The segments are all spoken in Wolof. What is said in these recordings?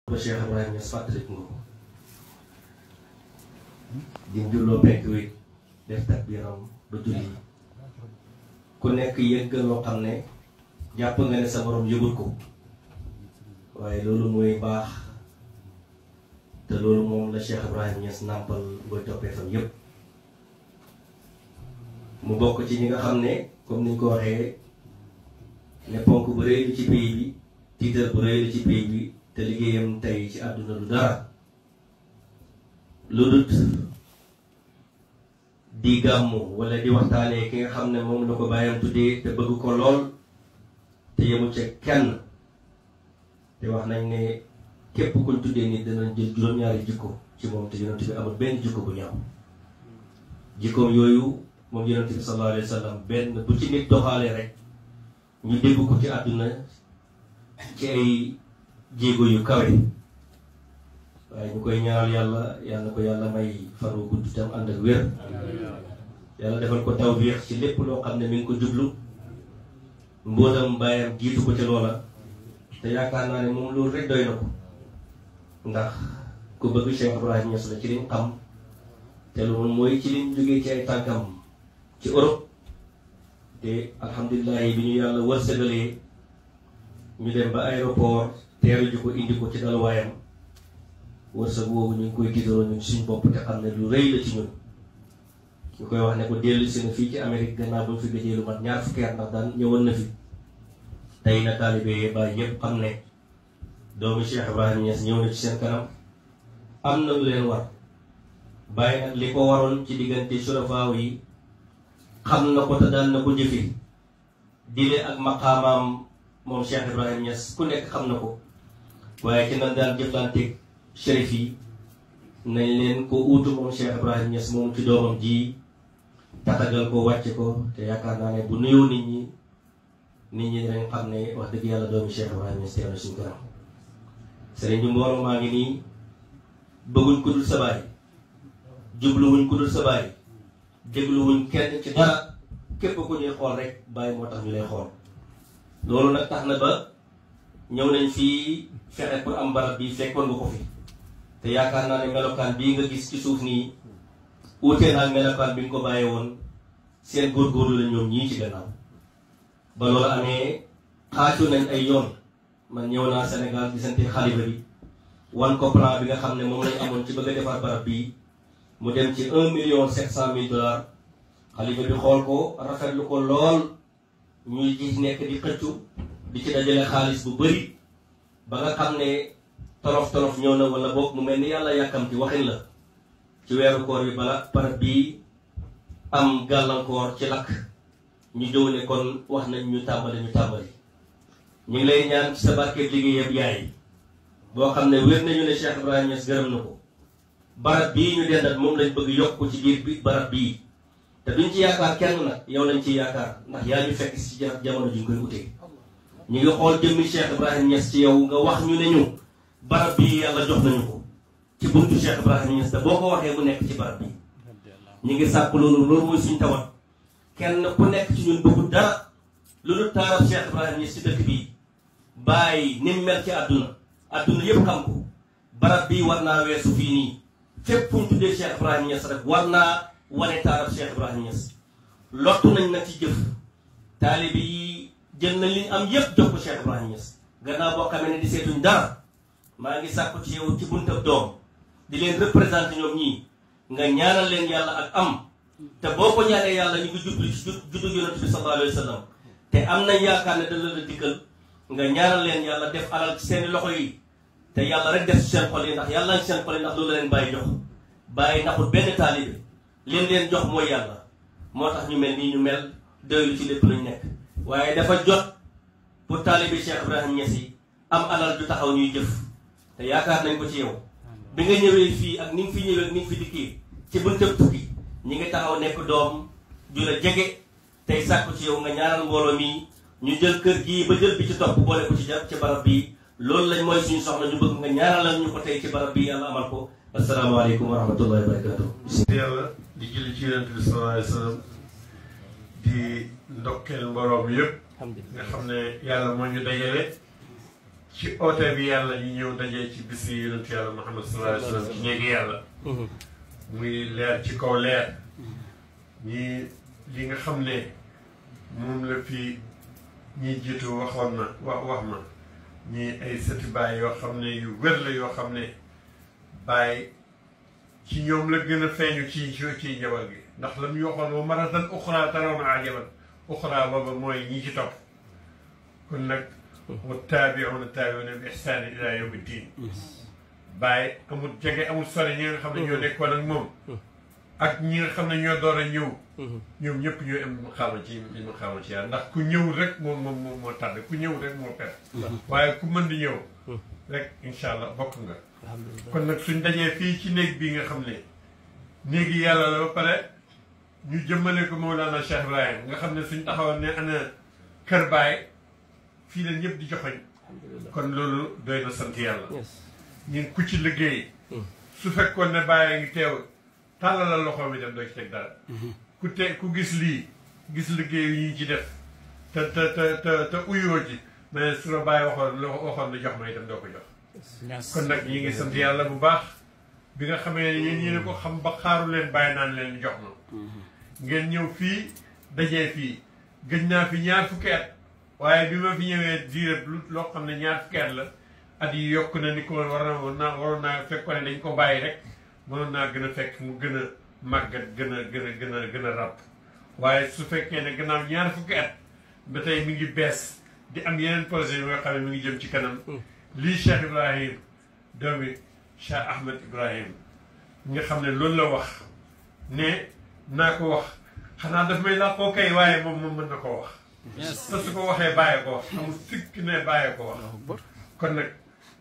ba Cheikh Ibrahima Niass fàttaliku nga ko di julloo penk wi def takbiram ba julli ku nekk yëgg loo xam ne jàpp nga ne sa borom yëgul ko waaye loolu mooy baax te loolu moom la Cheikh Ibrahima Niass nàmpal booy toppee fam yépp mu bokk ci ñi nga xam ne comme niñ ko waxee ne ponk bu rëy la ci pays bi tiitar bu rëy la ci pays bi te liggéeyam tey ci àdduna du dara lu dut di gàmmu wala di waxtaanee ki nga xam ne moom la ko bàyyam tuddee te bëgg ko lool te yemu ca kenn te wax nañ ne képp kuñ tuddee nit danañ jël juróom-ñaari jikko ci moom te yonent bi amul benn jikko bu ñaaw jikkoom yooyu moom yonent bi sallallahu alayhi wa sallam benn bu ci nit doxalee rek ñu dégg ko ci àdduna ci ay jéego yu kawe waaye ñu koy ñaanal yàlla yàlla na ko yàlla may faru gudd tam ànd ak wér yàlla defal ko tawfiix ci lépp loo xam ne mi ngi ko jublu mbootam bàyyam jiitu ko ci loola te yaakaar naa ne moom loolu rek doy na ko ndax ku bëgg Cheikh Ibrahima Niass la ci liñ xam te loolu mooy ci liñ jógee ci ay tànkam ci Europe te alhamdulilah bi ñu yàlla wërsëgalee ñu dem ba aéroport teeru ji ko indi ko ci dalwaayam wërsëg woowu ñu ngi koy tiitaroo ñun suñ bopp te xam ne lu rëy la ci ñun ñu koy wax ne ko dellu si na fii ci Amérique gannaaw ba mu fi gëjee lu mat ñaar fukki at ndax daan ñëwoon na fi tey na taalibe ba ñëpp xam ne doomu Cheikh Ibrahima Niass ñëw na ci seen kanam am na lu leen war bàyyi nag li ko waroon ci diggante surafaaw yi xam na ko te daan na ko jëfe dile ak maqaamaam moom Cheikh Ibrahima Niass ku nekk xam na ko waaye ci nan daan jëflanteeg shérif yi nañ leen ko uutu moom Cheikh Ibrahima Niass moom ci doomam ji tatagal ko wàcce ko te yaakaar naa ne bu nuyoo nit ñi nit ñi dañ xam ne wax dëgg yàlla doomi Cheikh Ibrahima Niass teew na suñu kanam sëriñ bi mbooloo maa ngi nii bëgguñ ku dul sa baay jubluwuñ ku dul sa baay dégluwuñ kenn ci dara képp ku ñuy xool rek bàyyi moo tax ñu lay xool loolu nag tax na ba ñëw nañ fii fexe pour am barab bi fekkoon nga ko fi te yaakaar naa ne melokaan bii nga gis ci suuf nii uutee naa melokaan bi nga ko bàyyee woon seen góorgóorlu la ñoom ñii ci gannaaw ba loolu amee xaaju nañ ay yoon man ñëw naa Sénégal gisante xalifa bi wan ko plan bi nga xam ne moom lañ amoon ci bëgg a defar barab bii mu dem ci un million sept cent mille dollars xalifa bi xool ko rafetlu ko lool ñuy ci nekk di xëccu di ci dajale xaalis bu bëri ba nga xam ne tolof tolof ñëw na wala boog mu mel ni yàlla yàkkamti waxin la ci weeru koor bi bala barab bii am gàllankoor ci lakk ñu jëw ne kon wax nañ ñu tàmbali ñu tàmbali ñu ngi lay ñaan ci sa barkeeb liggéey yëpp yaay boo xam ne wér nañu ne Cheikh Ibrahima Niass gërëm na ko barab bii ñu dendat moom lañ bëgg yokk ko ci biir bi barab bii te duñ ci yaakaar kenn nag yow lañ ci yaakaar ndax yaa ñu fekk si jamono ji ñu koy utee ñu ngi xool jëmmi Cheikh Ibrahima Niass ci yow nga wax ñu ne ñu barab bii yàlla jox nañu ko ci buntu Cheikh Ibrahima Niass te boo ko waxee mu nekk ci barab bi ñu ngi sàkk loolu loolu mooy suñ tawat kenn ku nekk ci ñun bëggu dara loolu taarab Cheikh Ibrahima Niass ci dëkk bii bàyyi ni mu mel ci àdduna àdduna yëpp xam ko barab bii war naa weesu fii nii fépp fu ñu tuddee Cheikh Ibrahima Niass rek war naa wane taarab Cheikh Ibrahima Niass lottu nañ nag ci jëf taalibe yi jël nañ li ñu am yëpp jox ko Cheikh Ibrahima Niass gannaaw boo xamee ne di seetuñ dara maa ngi sàkku ci yow ci buntab doom di leen représenté ñoom ñii nga ñaanal leen yàlla ak am te boo ko ñaanee yàlla ñu ngi jublu ci juddu yonent bi sallallahu alayhi wa sallam te am nañ yaakaar ne dana la dikkal nga ñaanal leen yàlla def alal ci seeni loxo yi te yàlla rek def ci seen xol yi ndax yàlla ci seen xol yi ndax loolu la leen bàyyi jox bàyyi naxul benn taalibe leen leen jox mooy yàlla moo tax ñu mel nii ñu mel doylu ci lépp luñ nekk waaye dafa jot pour taalibe Cheikh Ibrahima Niass yi am alal ju taxaw ñuy jëf te yaakaar nañ ko ci yow bi nga ñëwee fii ak ni nga fi ñëwee ak ni nga fi dikkee ci buntab tukki ñi ngi taxaw nekk doom ju la jege tey sàkku ci yow nga ñaanal mbooloo mi ñu jël kër gii ba jël bi ci topp boole ko ci ja ci barab bii loolu lañ mooy suñu soxla ñu bëgg nga ñaanalal ñu ko tey ci barab bii yàlla amal ko asalaamaaleykum wa rahmatullahi wa barakatuh yàlla di julli ci yonent bi sallallahu alayhi wa sallam di ndokkeel mbooloo mi yëpp nga xam ne yàlla moo ñu dajale ci oote bi yàlla ñu ñëw dajee ci bis yi yonent yàlla Muhammad sallallahu alayhi wa sallam ci néegi yàlla muy leer ci kaw leer ñii li nga xam ne moom la fi ñiy jiitu waxoon na wax wax ma ñii ay sëti baay yoo xam ne yu wér la yoo xam ne baay ci ñoom la gën a feeñu ci ci njaboot gi ndax la mu waxoon wa maratan uxra tarawna ajaban uxra booba mooy ñi ci topp kon nag wa taabiuna taabiuna bi ihsaani ila yawmi diin bàyyi amul jege amul sore ñi nga xam ne ñoo nekkoon ak moom ak ñi nga xam ne ñoo door a ñëw ñoom ñëpp ñooy am mu xaama ci mu xaama ci yàlla ndax ku ñëw rek moom moom moom moo tàdd ku ñëw rek moo per waaye ku mën di ñëw rek incha allah bokk nga kon nag suñ dajee fii ci néeg bii nga xam ne néegi yàlla la ba pare ñu jëmmale ko Mawlana Cheikh Ibrahim nga xam ne suñ taxawoon ne ana kër baay fii leen ñëpp di joxoñ kon loolu doy na sant yàlla ñun ku ci liggéey su fekkoon ne bàyyi ngi teew tàllalal loxo mi dem doo ci teg dara ku te ku gis lii gis liggéey yi ñu ci def te te te te te uyoo ci mais su la bàyyi waxoon waxoon na jox ma itam doo ko jox kon nag ñi ngi sant yàlla bu baax bi nga xamee ne yéen yéen ko xam ba xaaru leen bàyyi naan leen jox ma ngeen ñëw fii dajee fii gëj naa fi ñaar fukki at waaye bi ma fi ñëwee diire lu loo xam ne ñaar fukki at la at yi yokk na ni ko war na war naa waroon naa fekkoon ne dañ ko bàyyi rek mënoon naa gën a fekk mu gën a màggat gën a gën a gën a gën a ràpp waaye su fekkee ne gannaaw ñaar fukki at ba tey mi ngi bees di am yeneen projet yi nga xam ne mi ngi jëm ci kanam lii Cheikh Ibrahim doomi Cheikh Ahmed Ibrahim nga xam ne loolu la wax ne naa ko wax xanaa daf may laa koo kay waaye moom moom mën na koo wax te su ko waxee bàyyi ko wax amul sikk ne bàyyi ko wax kon nag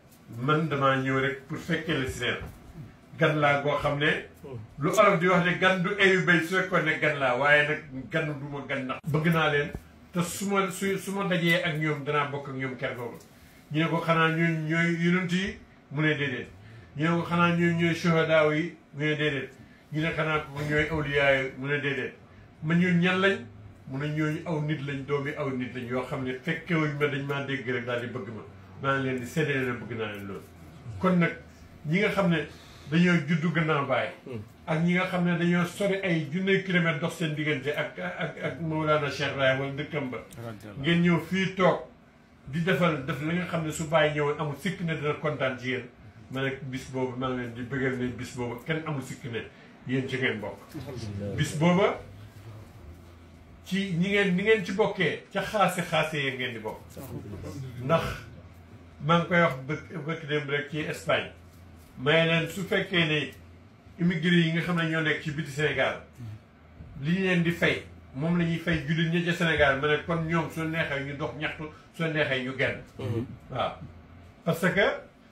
man damaa ñëw rek pour fekkee la si neen gan laa goo xam ne lu olof di wax ne gan du ayu bay su fekkoon ne gan laa waaye nag gan du ma gan ndax bëgg naa leen te su ma su su ma dajee ak ñoom danaa bokk ak ñoom ker googu ñu ne ko xanaa ñun ñooy yonent yi mu ne déedéet ñu ne ko xanaa ñun ñooy shuhadaaw yi mu ne déedéet ñu ne xanaa ko ñooy awliyaa yi mu ne déedéet ma ñun ñan lañ mu ne ñooñu aw nit lañ doomi aw nit lañ yoo xam ne fekkewuñ ma dañ maa dégg rek daal di bëgg ma maa ngi leen di séddale na bëgg naa leen loolu kon nag ñi nga xam ne dañoo juddu gannaaw bàyyi ak ñi nga xam ne dañoo sori ay junne kilomètre dox seen diggante ak ak ak Mawlana Cheikh Ibrahima wala dëkkam ba ngeen ñëw fii toog di defal def la nga xam ne su bàyyi ñëwoon amul sikk ne dina kontaan ci yéen ma ne bis boobu maa ngi leen di bëggal ne bis boobu kenn amul sikk ne yéen ci ngeen bokk bis booba ci ñi ngeen ni ngeen ci bokkee ca xaase xaase yee ngeen di bokk ndax maa ngi koy wax bëkk bëkk dem rek ci Espagne may leen su fekkee ne immigré yi nga xam ne ñoo nekk ci biti Sénégal li ñu leen di fay moom la ñuy fay jullit ñi ca Sénégal ma ne kon ñoom soo neexee ñu dox ñaxtu soo neexee ñu genn waaw parce que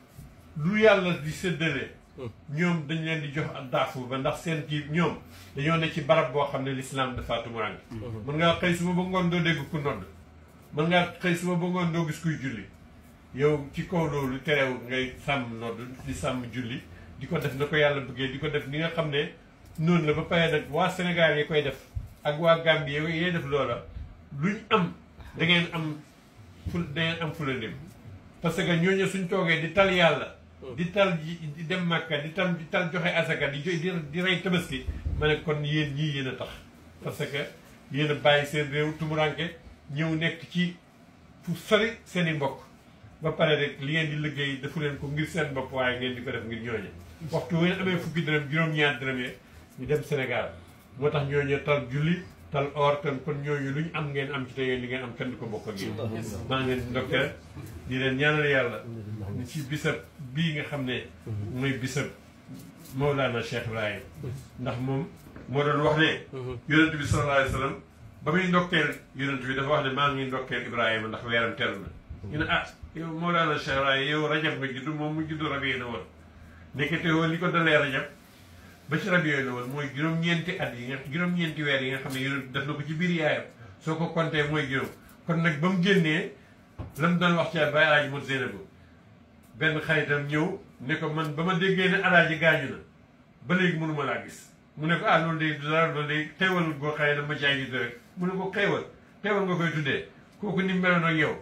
lu yàlla di séddale ñoom dañ leen di jox ak daafu ba ndax seen kii ñoom dañoo ne ci barab boo xam ne lislaam dafa tumuraange mën ngaa xëy suba ba ngoon doo dégg ku nodd mën ngaa xëy suba ba ngoon doo gis kuy julli yow ci kaw loolu terewul ngay sàmm nodd di sàmm julli di ko def na ko yàlla bëggee di ko def ni nga xam ne noonu la ba pare nag waa Sénégal yi koy def ak waa Gambie yi yee def loola luñ am da ngeen am ful da ngeen am fulandim parce que ñooñu suñ toogee di tal yàlla di tal di dem Màkka di tam di tal joxe asaka di di di rey tabaski ma ne kon yéen ñii yéen a tax parce que yéen a bàyyi seen réew tumuranke ñëw nekk ci fu sori seen i mbokk ba pare rek li ngeen di liggéey defu leen ko ngir seen bopp waaye ngeen di ko def ngir ñooñe waxtu wu ngeen amee fukki dërëm juróom-ñaar dërëm yi ñu dem Sénégal moo tax ñooñu tal julli tal or kon kon ñooñu lu ñu am ngeen am ci te yéen li ngeen am kenn du ko bokk ak yéen maa ngi leen di ndokkeel di leen ñaanal yàlla ni ci bisab bii nga xam ne mooy bisab Mawlana Cheikh Ibrahim ndax moom moo doon wax ne yonent bi sallallahu alayhi wa sallam ba muy ndokkeel yonent bi dafa wax ne maa ngi ndokkeel Ibrahima ndax weeram teru na ñu ne ah yow Mawlana Cheikh Ibrahim yow rajab nga juddu moom mu juddu rabi na woon nekkete woon li ko dalee rajab ba ci rab yooyu la woon mooy juróom-ñeenti at yi nga juróom-ñeenti weer yi nga xam ne yonent def na ko ci biir yaayam soo ko compté mooy juróom kon nag ba mu génnee la mu doon wax ci Baye Alaaji Mot Zeynabu benn xaritam ñëw ne ko man ba ma déggee ne alaaji gaañu na ba léegi mënuma laa gis mu ne ko ah loolu day du dara loolu day xéewal goo xëy na ma caa ngi rek mu ne ko xéewal xéewal nga koy tuddee kooku ni meloon ak yow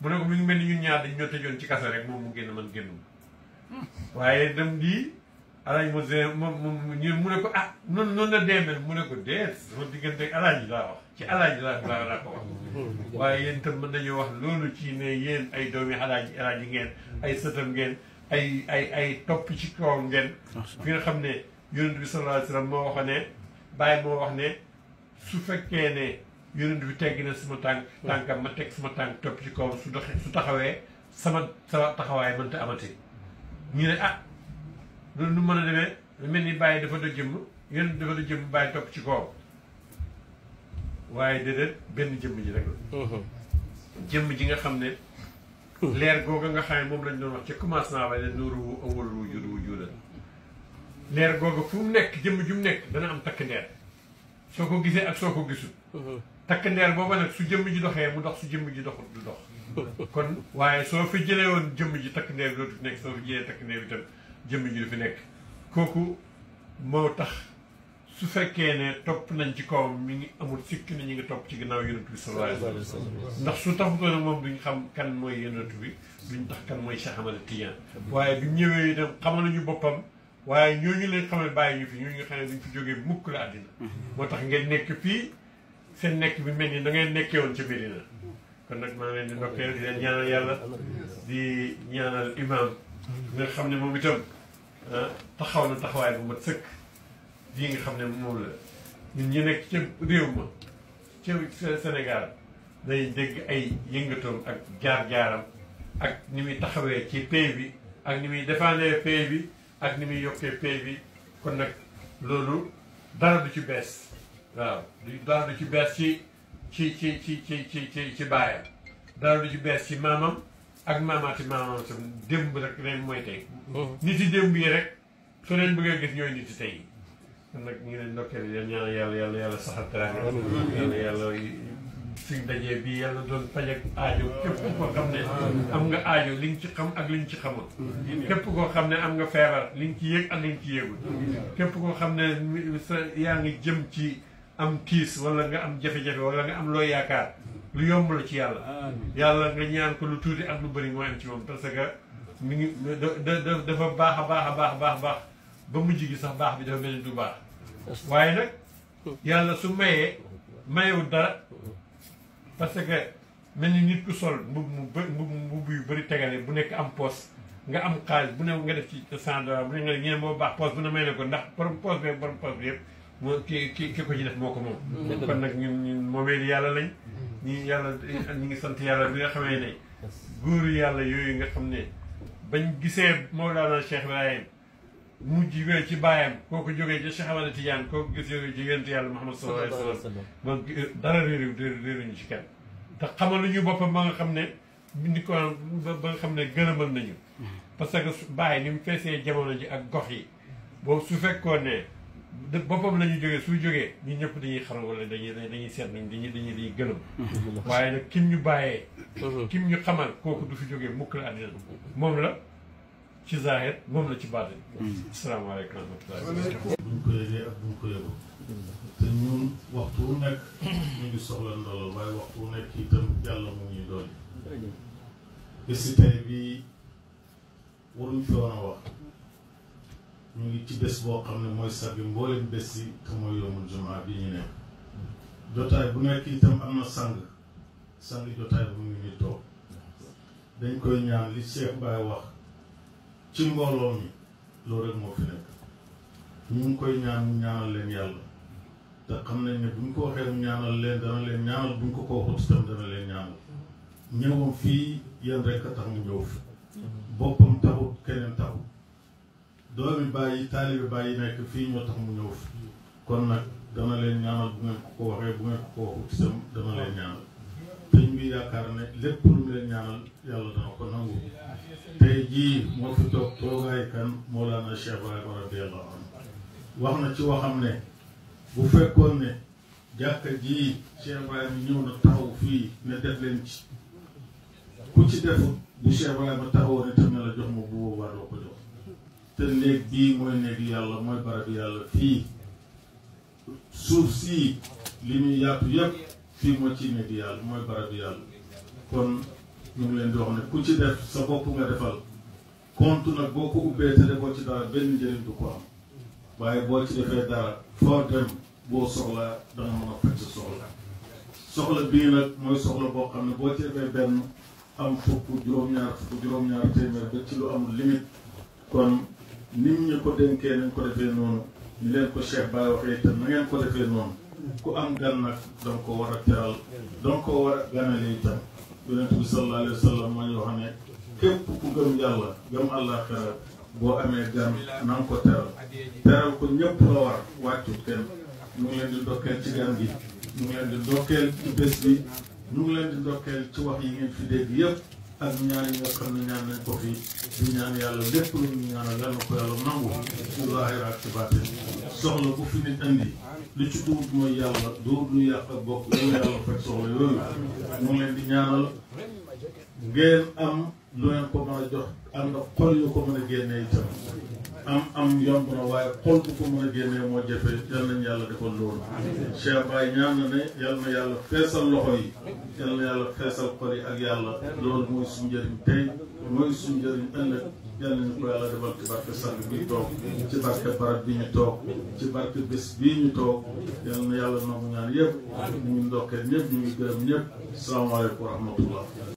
mu ne ko mi ngi mel ni ñun ñaar dañ ñoo tëjoon ci kaso rek moom mu génn man génnum waaye dem di alaaj mo moom moom ñu mu ne ko ah noonu noonu la deemel mu ne ko deet sama diggante ak alaaji laa wax ci alaaji laa laa laa ko wax waaye yéen itam mën nañu wax loolu ci ne yéen ay doomi alaaji alaaji ngeen ay sëtam ngeen ay ay ay topp ci kaw ngeen fi nga xam ne yonent bi sallallahu alayhi wa sallam moo wax ne bàyyi moo wax ne su fekkee ne yonent bi teggi na sama tànk tànkam ma teg sama tànk topp ci kaw su doxee su taxawee sama sama taxawaay mënta amati ñu ne ah loolu nu mën a demee mel ni bàyyi dafa da jëmm yonent dafa da jëmm bàyyi topp ci kaw waaye déedéet benn jëmm ji rek la jëmm ji nga xam ne leer googa nga xam ne moom lañ doon wax ci commencement ba ne nuuru wu awal wu jud wu juda leer googa fu mu nekk jëmm ju mu nekk dana am takk ndeer soo ko gisee ak soo ko gisul takk ndeer booba nag su jëmm ji doxee mu dox su jëmm ji doxul du dox kon waaye soo fi jëlee woon jëmm ji takk ndeer dootu fi nekk soo fi jëlee takk ndeer itam jëmm ji du fi nekk kooku moo tax su fekkee ne topp nañ ci kawam mi ngi amul sikk ne ñu ngi topp ci ginnaaw yonent bi sallallahu alayhi wa sallam ndax su taxutoon moom duñ xam kan mooy yonent bi duñ tax kan mooy Cheikh Ahmad Tidiane waaye bi ñëwee itam xamal nañu boppam waaye ñooñu leen xamal bàyyi ñu fi ñooñu nga xam ne duñ fi jógee mukk la àddina moo tax ngeen nekk fii seen nekk bi mel ni da ngeen nekkee woon ci Medina kon nag maa ngi leen di ndokkeel di leen ñaanal yàlla di ñaanal imam nga xam ne moom itam taxaw na taxawaay bu mat sëkk lii nga xam ne moom la ñun ñu nekk ca réew ma ca Sénégal day dégg ay yëngatoom ak jaar-jaaram ak ni muy taxawee ci pays bi ak ni muy défendre pays bi ak ni muy yokkee pays bi kon nag loolu dara du ci bees waaw du dara du ci bees ci ci ci ci ci ci ci ci baayam dara du ci bees ci maamam ak maamaati maamam sam démb rek leen mooy tey nit yi démb yi rek soo leen bëggee gis ñooy nit yi tey kon nag ñu ngi leen ndokkeel yéen ñaanal yàlla yàlla yàlla saxal teraanga yàlla yàlla suñ dajee bii yàlla doon faj ak aajo képp koo xam ne am nga aajo li nga ci xam ak li nga ci xamul képp koo xam ne am nga feebar li nga ci yëg ak li nga ci yëgul képp koo xam ne sa yaa ngi jëm ci am tiis wala nga am jafe-jafe wala nga am loo yaakaar lu yomb la ci yàlla yàlla nga ñaan ko lu tuuti ak lu bëri mooy am ci moom parce que mi ngi da da dafa baax a baax a baax a baax baax ba mujj gi sax baax bi dafa mel ni du baax waaye nag yàlla su mayee mayewul dara parce que mel ni nit ku sol mbub mu bë mbub mbubb yu bëri tegale bu nekk am poos nga am xaalis bu ne nga def ci cent dollars bu ne nga ñeen moo baax poos bu ne may ne ko ndax borom poos bi borom poos bi yëpp moo ki ki ki ko ci def moo ko moom kon nag ñun ñun moomee yàlla lañ ñi yàlla ñu ngi sant yàlla bi nga xamee ne góoru yàlla yooyu nga xam ne bañ gisee Mawlana Cheikh Ibrahim mujj wee ci baayam kooku jógee ci Cheikh Ahmad Tidiane kooku gis jógee ci yonent yàlla Muhammad sallallahu alayhi wa sallam moom dara réeru réeruñu ci kenn te xamal lu ñu boppam ba nga xam ne ni ko ba nga xam ne gërëmal nañu parce que bàyyi ni mu feesee jamono ji ak gox yi boobu su fekkoon ne boppam la ñu jógee su jógee ñun ñëpp dañuy xaram wala dañuy dañuy seet nañ dañuy dañuy dañuy gëlëm waaye nag kim ñu bàyyee kim ñu xamal kooku du fi jógee mukk la àddina moom la ci zahir moom la ci baatin asalaamaaleykum wa rahmatulah buñ ko yëgee ak buñ ko yëgul te ñun waxtu wu nekk ñu ngi soxla ndolol waaye waxtu wu nekk itam yàlla mu ñuy doon bési tey bii waruñ fi woon a wax ñu ngi ci bés boo xam ne mooy sabi mboolem bés yi te mooy yoomul jumaa bi ñu nekk jotaay bu nekk itam am na sang sang jotaay bu mu ngi nii toog dañ koy ñaan li Cheikh Baye wax ci mbooloo mi loolu rek moo fi nekk ñu ngi koy ñaan mu ñaanal leen yàlla te xam nañ ne buñ ko waxee mu ñaanal leen dana leen ñaanal buñ ko ko waxut itam dana leen ñaanal ñëwam fii yéen rek a tax mu ñëw fi boppam taxut keneen taxut doomi bàyyi taalibi bàyyi nekk fii ñoo tax mu ñëw fi kon nag dana leen ñaanal bu ngeen ko ko waxee bu ngeen ko ko waxut itam dana leen ñaanal te ñu ngi yaakaar ne lépp lu mu leen ñaanal yàlla dana ko nangu tey jii moo fi toog toogaay kan Mawlana Cheikh Ibrahima radiyallahu anhu wax na ci waxam ne bu fekkoon ne jàkka jii Cheikh Ibrahima ñëw na taxaw fii ne def leen ci ku ci defut bu Cheikh Ibrahima taxawoon itam ne la jox ma bu boobaa doo ko jox te néeg bii mooy néeg yàlla mooy barab yàlla fii suuf sii li muy yaatu yépp fii moo ci néeg yàlla mooy barab yàlla kon ñu ngi leen di wax ne ku ci def sa bopp nga defal compte nag boo ko ubbee te defoo ci dara benn njëriñ du ko am waaye boo ci defee dara foo dem boo soxla danga mën a faj sa soxla soxla bii nag mooy soxla boo xam ne boo ci defee benn am fukk juróom-ñaar fukk juróom-ñaar téeméer ba ci lu amul limite kon nit ñi ko dénkee nañ ko defee noonu ñu leen ko Cheikh Baye waxee itam na ngeen ko defee noonu ku am gan nag danga ko war a teral danga ko war a ganale itam yonent bi sallallahu alayhi wa sallam moo ñu wax ne képp ku gëm yàlla gëm àllaaxira boo amee gan na nga ko teral teral ko ñëpp la war wàccut kenn ñu ngi leen di ndokkeel ci gan gi ñu ngi leen di ndokkeel ci bés bi ñu ngi leen di ndokkeel ci wax yi ngeen fi dégg yëpp ak ñaan yi nga xam ne ñaan nañ ko fi di ñaan yàlla lépp lu ñu ñaanal yàlla na ko yàlla nangu ci zaahir ak ci baatin soxla bu fi nit andi li ci duut mooy yàlla duut lu yàq ak bokk yàlla yàlla fekk soxla yooyu ñu ngi leen di ñaanal ngeen am lu ngeen ko mën a jox ànd ak xol yu ko mën a génnee itam am am yomb na waaye xol bu ko mën a génnee moo jafe yal nañu yàlla defal loolu Cheikh Baye ñaan na ne yal na yàlla feesal loxo yi yal na yàlla feesal xol yi ak yàlla loolu mooy suñu njëriñ tey mooy suñu njëriñ ëllëg yal nañu ko yàlla defal ci barke sang bi toog ci barke barab bi ñu toog ci barke bés bii ñu toog yal na yàlla nangu ñaan yëpp ñu ngi ndokkee ñëpp ñu ngi gërëm ñëpp salaamaaleykum wa rahmatullah